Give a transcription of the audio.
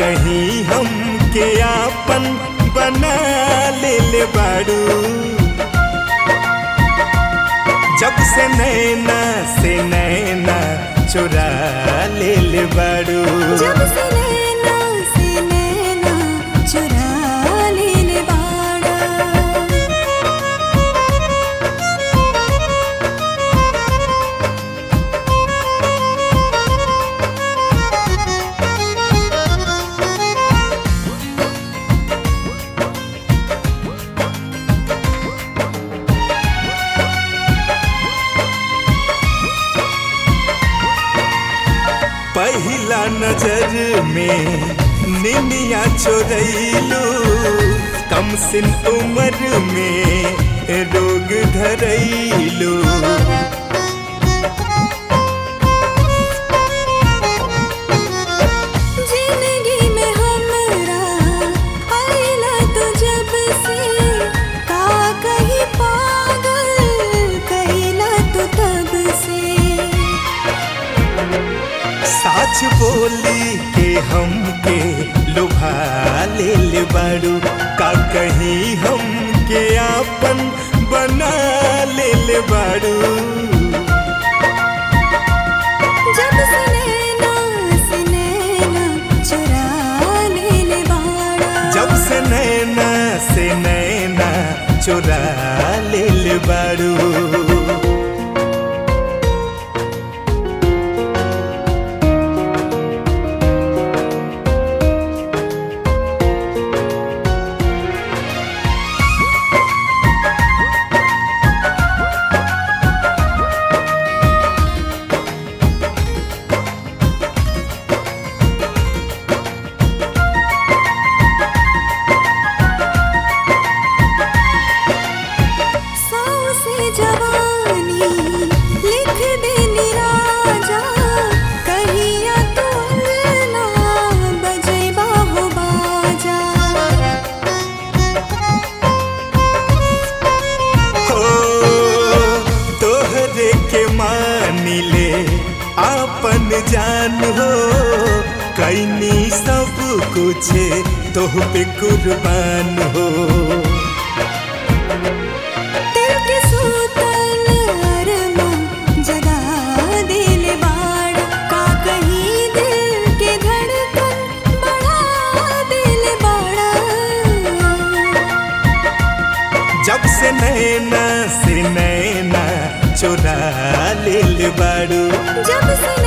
कहीं हम के आपन बना ले ले बाड़ू जब से नैना से नैना चुरा ले ले बाड़ू जब से नैना से नैना चुरा लेले बाड़ा पहला नजर में निनिया चोरैलू कम सिन उम्र में रोग धरैलू जिंदगी में हमरा आइला तो जब से का कहीं पागल कहिला तो तब से साच बोली के हमके लुभा ले ले बाड़ू का कहीं हमके आपन बना ले ले बाड़ू जब से नैना से नैना चुरा लेले बाड़ा जब से नैना से नैना चुरा ले ले बाड़ू सौ से जवानी लिख देनी राजा कहिया तू ना बजेबा हो बाजा हो तोहरे के मानी ले आपन जान हो कैनी सब कुछ तोह पे कुर्बान हो दिल के सूतल अरमा जगा दिल बाड़ा का कहीं दिल के धड़कन बढ़ा दिल बाड़ा जब से नैना से नैना चुरा ले ले बाड़ू जब से